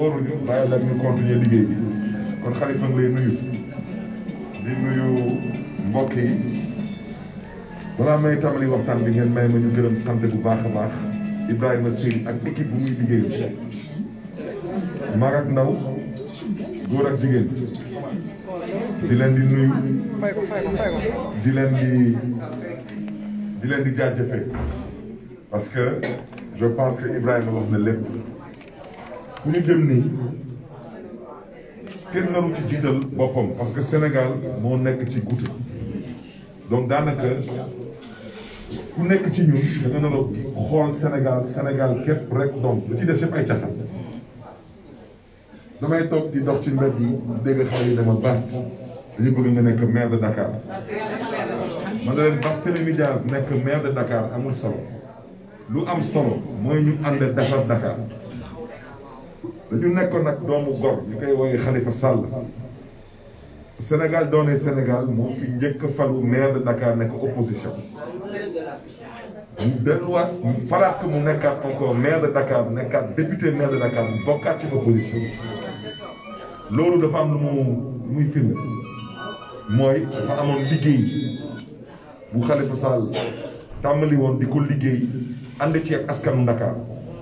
wóoruñu bàyyi la ñu continuer liggéey bi kon xalifa ngi lay nuyu di nuyu mbokk yi balaa may tàmbali waxtaan bi ngeen may ma ñu gërëm sant bu baax a baax Ibrahima Sèye ak équipe bu muy liggéeyu mag ak ndaw góor ak jigéen di leen di nuyu di leen di di leen di jaajëfee parce que je pense que Ibrahima wax na lépp fu ñu jëm nii kenn naru ci jiital boppam parce que Sénégal moo nekk ci guddi donc daanaka ku nekk ci ñun da nga nar a xool Sénégal Sénégal képp rek donc lu ci des yëpp ay caxaan damay toog di dox ci mbedd yi dégg xale yi dama baax dañu bëgg nga nekk maire de Dakar man na leen Barthélémy Dias nekk maire de Dakar amul solo lu am solo mooy ñu ànd defar Dakar dañu nekkoon nag doomu gor ñu koy woowee Khalifa Sall Sénégal doone Sénégal moo fi njëkk falu maire de Dakar nekk opposition mu delluwaat mu falaat ko mu nekkaat encore maire de Dakar nekkaat député maire de Dakar mu bokkaat ci opposition loolu dafa am lu mu lu muy firnde mooy dafa amoon liggéey bu Khalifa Sall tàmbali woon di ko liggéey ànd ci ak askanu Dakar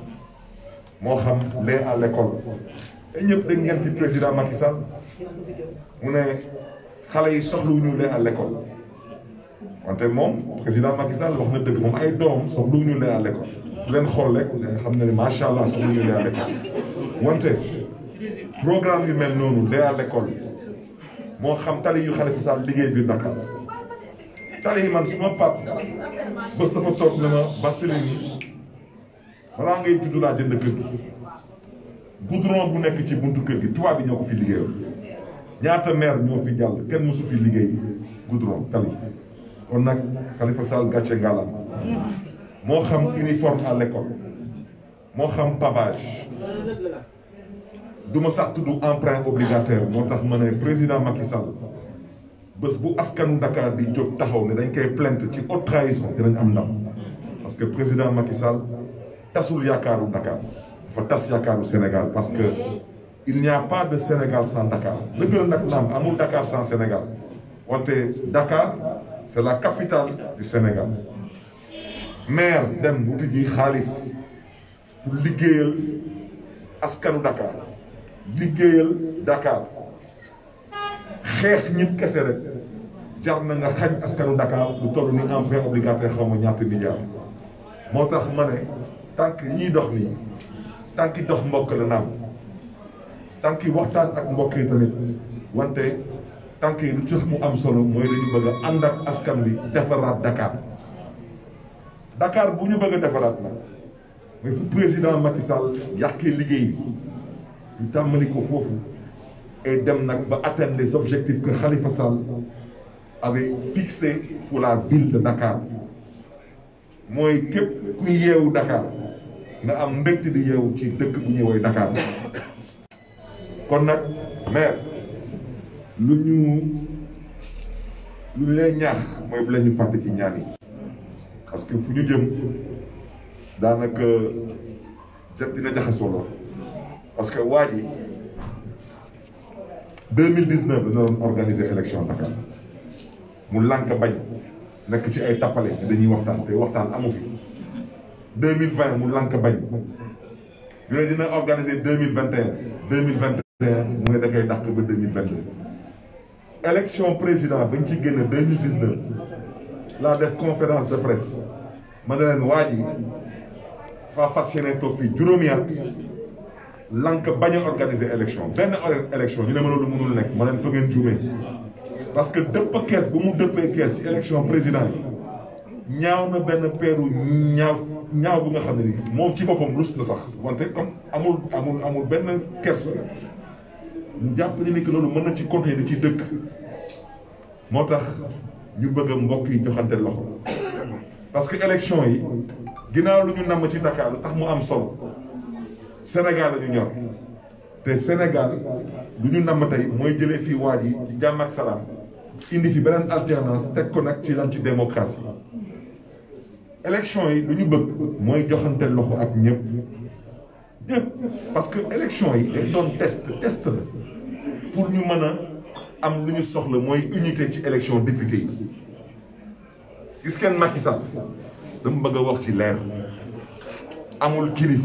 moo xam lait à l'école te ñëpp dégg ngeen fi président Macky Sall mu ne xale yi soxluwuñu lait à l'école wante moom président Macky Sall wax na dëgg moom ay doom soxluwuñu lait à l'école bu leen xool rek nga xam ne macha allah soxluwuñu lait à l'école wante programme yu mel noonu lait à l'école moo xam tali yu Khalifa Sall liggéey biir Dakar tali yi man su ma pap bés dafa toog ne ma Barthélémy balaa ngay tudd laa jënd kër gi goudron bu nekk ci buntu kër gi tubaab bi ñoo ko fi liggéeyal ñaata maire ñoo fi jàll kenn mosu fi liggéey goudron tali kon nag Khalifa Sall gàcce ngalam moo xam uniforme à l'école moo xam pavage du ma sax tudd emprunt obligataire moo tax ma ne président Macky Sall bés bu askanu Dakar di jóg taxaw ne dañ koy plainte ci haute trahison dinañ am ndam parce que président Macky Sall tasul yaakaaru Dakar dafa tas yaakaaru Sénégal parce que il n'y a pas de Sénégal sans Dakar dëgg la nag naam amul Dakar sans Sénégal wante Dakar c'est la capitale du Sénégal maire dem wuti ji xaalis pour liggéeyal askanu Dakar liggéeyal Dakar xeex ñit kese rek jar na nga xañ askanu Dakar lu toll ni emprunt obligataire xaw ma ñaata milliards moo tax ma ne tànk yi ñuy dox nii tànk yi dox mbokk la naam tànk yi waxtaan ak mbokk yi tamit wante tànk yi lu tax mu am solo mooy dañu bëgg a ànd ak askan bi defaraat Dakar Dakar bu ñu bëgg a defaraat nag mooy fu président Macky Sall yàqee liggéey ñu tàmmali ko foofu et dem nag ba atteindre les objectifs que Khalifa Sall avait fixés pour la ville de Dakar mooy képp ku yeewu Dakar nga am mbégte di yeewu ci dëkk bu ñuy woy Dakar kon nag maire lu ñu lu ñu lay ñaax mooy bu la ñu fàtte ci ñaan yi parce que fu ñu jëm daanaka jot dina jaxasoo lool parce que waa ji deux mille dix neuf dana doon organiser élection Dakar mu lànk bañ nekk ci ay tappale dañuy waxtaan te waxtaan amu fi deux mille vingt mu lànk bañ ñu ne dina organiser deux mille vingt et un deux mille vingt et un mu ne da koy dàq ba deux mille vingt deux élection président bañ ci génn deux mille dix neuf laa def conférence de presse ma ne leen waa ji faa fas yéene toog fii juróomi at lank bañ a organiser élection benn élection ñu ne ma loolu mënul nekk ma leen fa ngeen juumee parce que dëpp kees bu mu dëppee kees ci élection président yi ñaaw na benn peeru ñaaw ñaaw bu nga xam ne ni moom ci boppam rus na sax wante comme amul amul amul benn kees ñu jàpp ni ni que loolu mën na ci continuer di ci dëkk moo tax ñu bëgg a mbokk yi joxante loxo parce que élection yi ginnaaw lu ñu namm ci Dakar lu tax mu am solo Sénégal la ñu ñor te Sénégal lu ñu namm tey mooy jëlee fii waa ji ci jàmm ak salaam indi fi beneen alternance teg ko nag ci lan ci démocratie élection yi lu ñu bëgg mooy joxante loxo ak ñëpp ñëpp parce que élection yi dañ doon test test la pour ñu mën a am lu ñu soxla mooy unité ci élection député yi gis ngeen Macky Sall dama bëgg a wax ci leer amul kilifa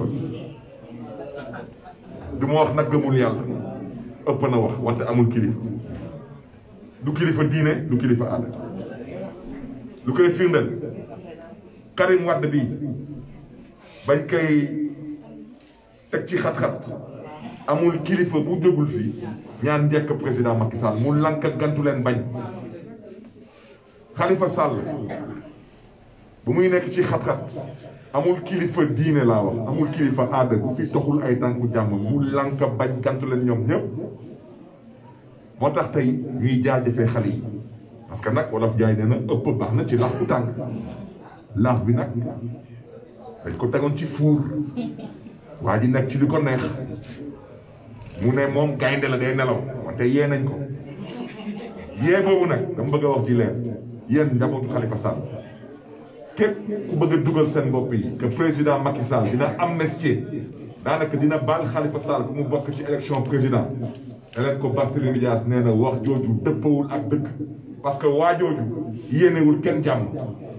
du ma wax nag gëmul yàlla ëpp na wax wante amul kilifa du kilifa diine du kilifa aada lu koy firndeel Karim Wade bi bañ koy teg ci xat-xat amul kilifa bu jógul fii ñaan njëkk président Macky Sall mu lank gantu leen bañ Khalifa Sall bu muy nekk ci xat-xat amul kilifa diine laa wax amul kilifa aada bu fi toxul ay tànku jàmm mu lank bañ gantu leen ñoom ñëpp moo tax tey ñuy jaajëfee xale yi parce que nag wolof jaay nee na ëpp baax na ci laax bu tàng laax bi nag dañ ko tegoon ci fuur waa ji nekk ci li ko neex mu ne moom gaynde la day nelaw wante yee nañ ko yee boobu nag dama bëgg a wax ci leer yéen njabootu Khalifa Sall képp ku bëgg a dugal seen bopp yi que président Macky Sall dina amnistie daanaka dina baal Khalifa Sall bu mu bokk ci élection président da leen ko Barthélémy Dias nee na wax jooju dëppawul ak dëgg parce que waa jooju yéenewul kenn jàmm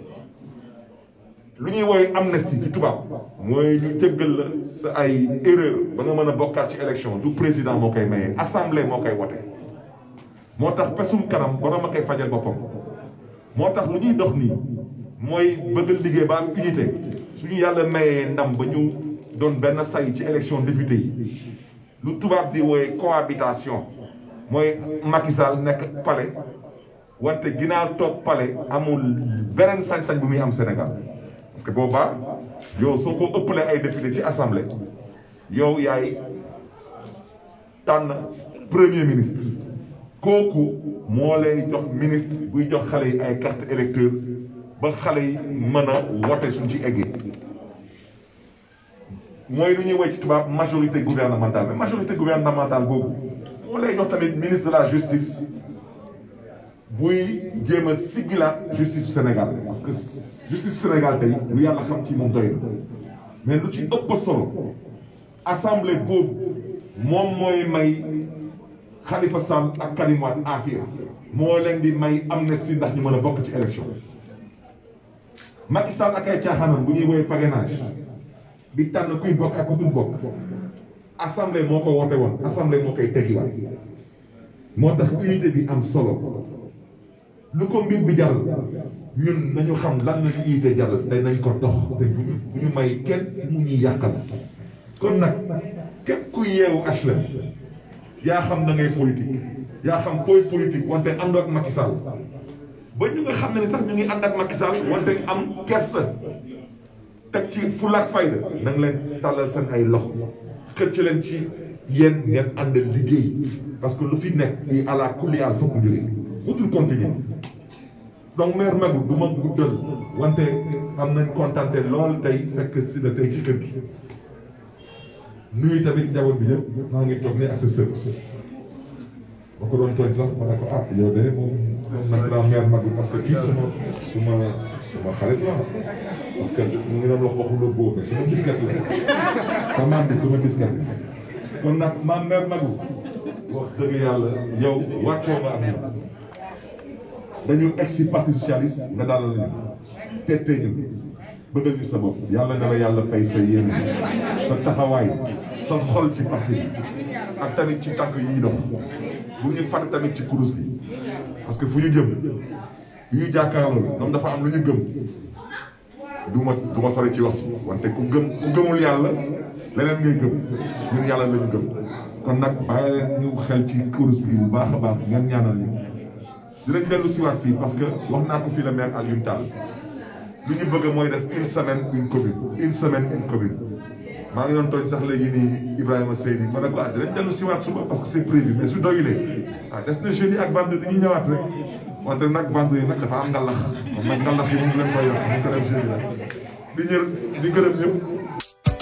lu ñuy woowee amnistie ci tubaab mooy ñu jéggal la sa ay erreur ba nga mën a bokkaat ci élection du président moo koy maye assemblée moo koy wote moo tax pesum kanam borom a koy fajal boppam moo tax lu ñuy dox nii mooy bëgg liggéey ba am unité suñu yàlla mayee ndam ba ñu doon benn say ci élection député yi lu tubaab di wooye cohabitation mooy Macky Sall nekk palais wante ginnaaw toog palais amul beneen sañ-sañ bu muy am Sénégal parce que boobaa yow soo ko ëppalee ay député ci assemblée yow yaay tànn premier ministre kooku moo lay jox ministre buy jox xale yi ay carte électeur ba xale yi mën a wote suñ ci eggee mooy lu ñuy woy ci tubaab majorité gouvernementale mais majorité gouvernementale boobu moo lay jox tamit ministre de la justice buy jéem a siggilaat justice Sénégal parce que justice Sénégal tey lu yàlla xam ci moom doy na mais lu ci ëpp solo assemblée boobu moom mooy may Khalifa Sall ak Karim Wade affaire moo leen di may amnistie ndax ñu mën a bokk ci élection Macky Sall ak ay caaxaanam bu ñuy woowee parrainage di tànn kuy bokk ak ku dul bokk assemblée moo ko woote woon assemblée moo koy teggiwaat moo tax unité bi am solo lu ko mbir bi jaral ñun nañu xam lan la ñu unité jaral te nañ ko dox te bu ñu bu ñu may kenn mu ñuy yàqal kon nag képp ku yeewu HLM yaa xam na ngay politique yaa xam fooy politique wante àndoo ak Macky Sall ba ñu nga xam ne ni sax ñu ngi ànd ak Macky Sall wante am kersa teg ci fulla ak fayda na nga leen tàllal seen ay loxo xëcc leen ci yéen ngeen ànd liggéey parce que lu fi nekk yi àla kulli al fokk jóge utul continuer donc maire Magu du ma guddal wante am nañ kontante lool tey fekk si la tey ci kër gi nuyu tamit njaboot bi yëpp maa ngi toog ne ak sa sët ba ko doon tooñ sax ma ne ko ah yow de moom nag laa maire Magu parce que kii suma suma suma xarit la parce que mu ngi doon wax waxu la boobu mais suma diskat la sa maam bi suma diskat kon nag maam maire Magu wax dëgg yàlla yow wàccoo nga ak ñun dañu egg si parti socialiste nga dalal ñu tette ñu bëggal ñu sa bopp yàlla na la yàlla fay sa yéene sa taxawaay sa xol ci parti bi ak tamit ci tànk yi dox bu ñu fàtte tamit ci kurus bi parce que fu ñu jëm yu ñu jàkkaarloo ñoom dafa am lu ñu gëm du ma du ma sori ci wax ci wante ku gëm ku gëmul yàlla leneen ngay gëm ñun yàlla la ñu gëm kon nag bàyyi leen ñu xel ci kurus bi bu baax a baax ngeen ñaanal ñu dinañ dellu siwaat fii parce que wax naa ko fii la maire Alioune Tall lu ñu bëgg mooy def une semaine une commune une semaine une commune maa ngi doon tooñ sax léegi nii Ibrahima Seydi ma ne ko ah dinañ dellu siwaat suba parce que c'est prévu mais su doyulee ah des na jeudi ak vendredi dañuy ñëwaat rek wante nag vendredi nag dafa am ngalax kon nag ngalax yi moom leen koy wax ñu ko def jeudi la di ñër di gërëm ñëpp